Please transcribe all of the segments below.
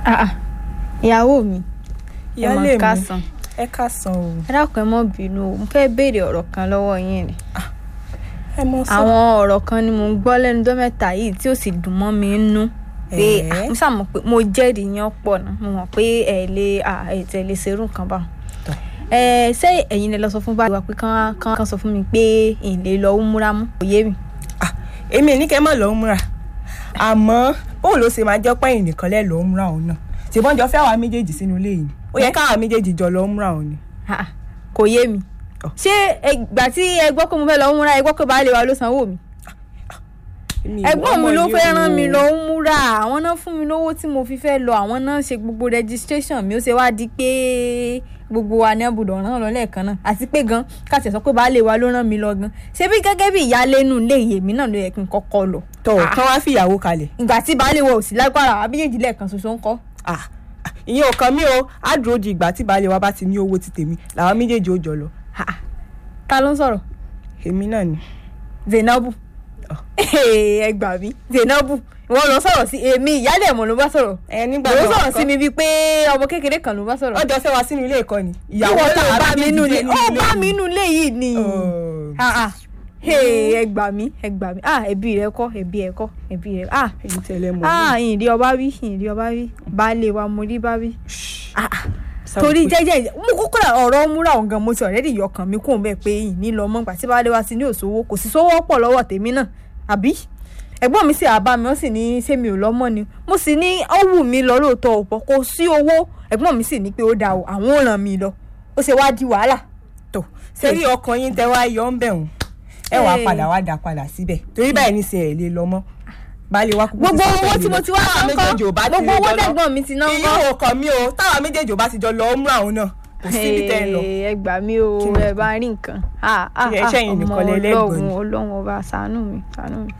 Ah, ah. ìyàwó mi ẹ ìyáálé mọ̀ mi kásán ẹ káàsán o ẹ dákun ẹ mọ́ bínú o mo fẹ́ béèrè ọ̀rọ̀ kan lọ́wọ́ yín ni ẹ mọ sọ àwọn ọ̀rọ̀ kan ni mo ń gbọ́ lẹ́nu ọjọ́ mẹ́ta yìí tí ó sì dùn mọ́ mi nínú pé Ẹ̀ẹ́? ah, mo sàmọ̀ pé mo jẹ́rìí yín ọ̀pọ̀ náà mo mọ̀ pé ẹ lè ah, ẹ tẹ̀ lè ṣerú nǹkan bá Tọ́. ẹ ṣé ẹ̀yin lè lọ sọ fún báyìí wa pé kán kán kán sọ fún mi pé ìyìn lè lọ múra mú kò yé mi. Ah, èmi ò ní kẹ́ mọ̀ lọ́ọ́ múra àmọ́ bóun ló ṣe máa jẹ́ pẹ́yìn nìkan lẹ́ lọ́ọ́ múra òun náà ṣèbọn jọ fẹ́ àwa méjèèjì sínú ilé yìí ó yẹ káwa méjèèjì jọ lọ́ọ́ múra òun ni. Ah, ah, kò yé mi Ọ̀. ṣé ìgbà tí ẹ gbọ́ pé mo fẹ́ lọ múra ẹ gbọ́ pé baálé wa ló sanwó mi Èmi ò ẹ̀gbọ́n mi ọmọ ló yìí fẹ́ o. rán mi lọ ń múra àwọn náà fún mi lówó tí mo fi fẹ́ lọ àwọn náà ṣe gbogbo registration mi ó ṣe wá di pé gbogbo wa ní àbùdọ̀ ràn lọ lẹ́ẹ̀kan náà àti pé gan káṣẹ̀ sọ pé baálé wa ló rán mi lọ gan ṣé bí gẹ́gẹ́ bí ìyáálé nù lé èmi náà ló yẹ kí n kọ́kọ́ lọ tọ́ Ah, kán wá fìyàwó kalẹ̀ ìgbà tí baálé wa ò sí lágbára àbíyèjì lẹ́ẹ̀kan ṣoṣo ń kọ́ Ah, ah, ìyẹn ò kàn mí o á dúró di ìgbà tí baálé wa bá ti ní owó ti tèmi làwọn méjèèjì ó jọ lọ Ah, ah. ta ló ń sọ̀rọ̀ èmi náà ni. Zainabu Ọ̀. ẹ gbà mí Zainabu ìwọ lọ sọ̀rọ̀ sí èmi ìyáálé ẹ̀ mọ̀ ló bá sọ̀rọ̀ ẹ nígbà ló náà sọ̀rọ̀ sí kọ́- mi bíi pé ọmọ kékeré kan ló bá sọ̀rọ̀ ọjọ́ fẹ́ wá sínú ilé ìkọ́ni ìyàwó tó làwọn bá mi méjèèjì nù jẹ́ lé nínú ó ilé bá yìí. mi nù lé yìí ni Oh. Ah, ah. Hey, ẹ gbà mí ẹ gbà mí ah ẹbí rẹ kọ́ ẹbí ẹ kọ́ ẹbí rẹ ah èyí tẹ̀lé mọ́ ah ìrì ọba wí ìrì ọba wí baálé wa mo rí bá wí ah ah. torí jẹ́jẹ́ mo kókó ra ọ̀rọ̀ múra ọ̀gán mo ti ọ̀rẹ́dì yọkàn mi kò bẹ́ẹ̀ pé ìní lọ mọ́ gbà tí baálé wa ti ní òṣòwò kò sí sówó pọ̀ lọ́wọ́ tèmi náà àbí ẹ̀gbọ́n mi sì àbá mi ó sì ní ṣé mi ò lọ́mọ ni mo sì ní ó wù mí lọ lóòótọ́ ọ̀pọ̀ kò sí owó ẹ̀gbọ́n mi sì ní pé ó da o àwọn ò ràn mí lọ ó ṣe wá di wàhálà tó sẹ́rí ọkàn yín tẹ wá yọ ń bẹ̀ wọ́n ẹ wàá Hey. padà wá dá padà síbẹ̀ torí báyìí ní sẹ́ ẹ̀ lè lọ mọ́ baálé wa kúkú gbogbo ti sọ pé owó ẹ tí lè mo lọ. ti wá Táwa ń méjèèjì ò bá kọ́ ti gbogbo lè owó jọ lọ. tẹ̀gbọ́n mi ti ná ń ìyẹn kọ́ ò kàn mí o táwa méjèèjì ò bá ti jọ lọ mú àwọn náà kò síbi tẹ́ ẹ lọ. ẹ gbà mí o Kí ni? ẹ bá rí nǹkan Ah, ah, Ṣé ah, ẹ̀ṣẹ̀ yìí ọmọ nìkan lẹ lẹ́gbọ̀n ni? ọlọ́run ọlọ́run ọba ṣàánú mi ṣàánú mi.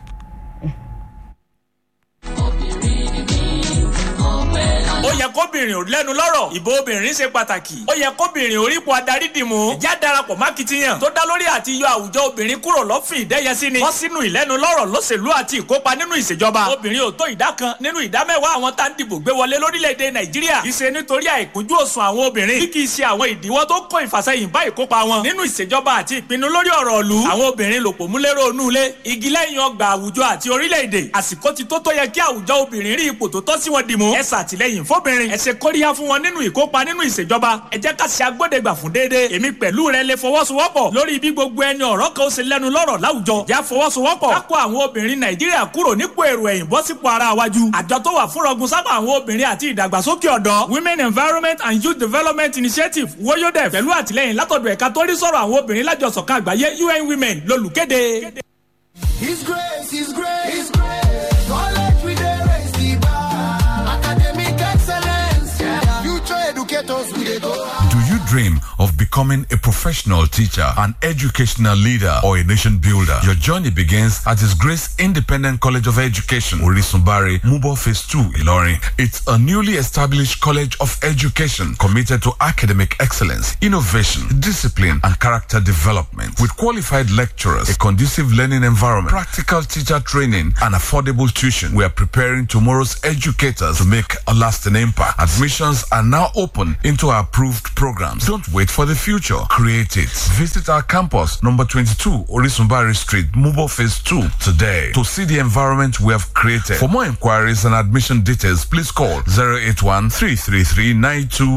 ó yẹ kóbìnrin ò lẹ́nu lọ́rọ̀ ìbò obìnrin ṣe pàtàkì ó yẹ kóbìnrin orípo adarí dìmú ìjà darapọ̀ mákìtìyàn tó dá lórí àti yọ àwùjọ obìnrin kúrò lọ́fìn ìdẹ́yẹsí ni wọ́n sínú ìlẹ́nu lọ́rọ̀ lóṣèlú àti ìkópa nínú ìṣèjọba obìnrin ò tó ìdá kan nínú ìdá mẹ́wàá àwọn tá ń dìbò gbé wọlé lórílẹ̀‐èdè nàìjíríà kì í ṣe nítorí àìkúnjú òsùn àwọn obìnrin bí kì í ṣe àwọn ìdíwọ́ tó kó ìfàsẹ́yìn bá ìkópa wọn nínú ìṣèjọba àti ìpinnu lórí ọ̀rọ̀ ìlú àwọn obìnrin lòpọ̀ múlẹ́rọ̀ onúlé igi lẹ́yìn ọgbà àwùjọ àti orílẹ̀-èdè àsìkò ti tó tó yẹ kí àwùjọ obìnrin rí ipò tó tọ́ sí wọn dìmú ẹ ṣàtìlẹ́yìn fóbìnrin ẹ ṣe kóríyá fún wọn nínú ìkópa nínú ìṣèjọba ẹ jẹ́ ká ṣe agbódegbà fún déédéé èmi pẹ̀lú rẹ lè fọwọ́sowọ́pọ̀ lórí bí gbogbo ẹni ọ̀rọ̀ kan ó ṣe lẹ́nu lọ́rọ̀ láwùjọ já fọwọ́sowọ́pọ̀ ká kó àwọn obìnrin nàìjíríà kúrò nípò èrò ẹ̀yìn bọ́ sípò ara wájú àjọ tó wà fún rọgùn sábà àwọn obìnrin àti ìdàgbàsókè ọ̀dọ́ women environment and youth development initiative woyodef pẹ̀lú àtìlẹ́yìn látọ̀dọ̀ ẹ̀ka tó rí sọ̀rọ̀ àwọn obìnrin lájọsọ̀kan àgbáyé un women lolùkéde. His grace, His grace, His grace. Knowledge we dey raise the bar. Academic excellence. Yeah. Future educators we dey go. Do you dream of becoming a professional teacher, an educational leader, or a nation builder? Your journey begins at His Grace Independent College of Education, Orisumbari, Mubo Phase 2, Ilorin. It's a newly established college of education committed to academic excellence, innovation, discipline, and character development. With qualified lecturers, a conducive learning environment, practical teacher training, and affordable tuition, we are preparing tomorrow's educators to make a lasting impact. Admissions are now open into our approved programs. Don't wait for the future. Create it. Visit our campus, number 22, Orisumbari Street, Mubo Phase 2, today to see the environment we have created. For more inquiries and admission details, please call 081 333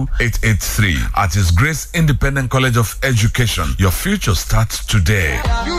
92883 at His Grace Independent College of Education. Your future starts today. You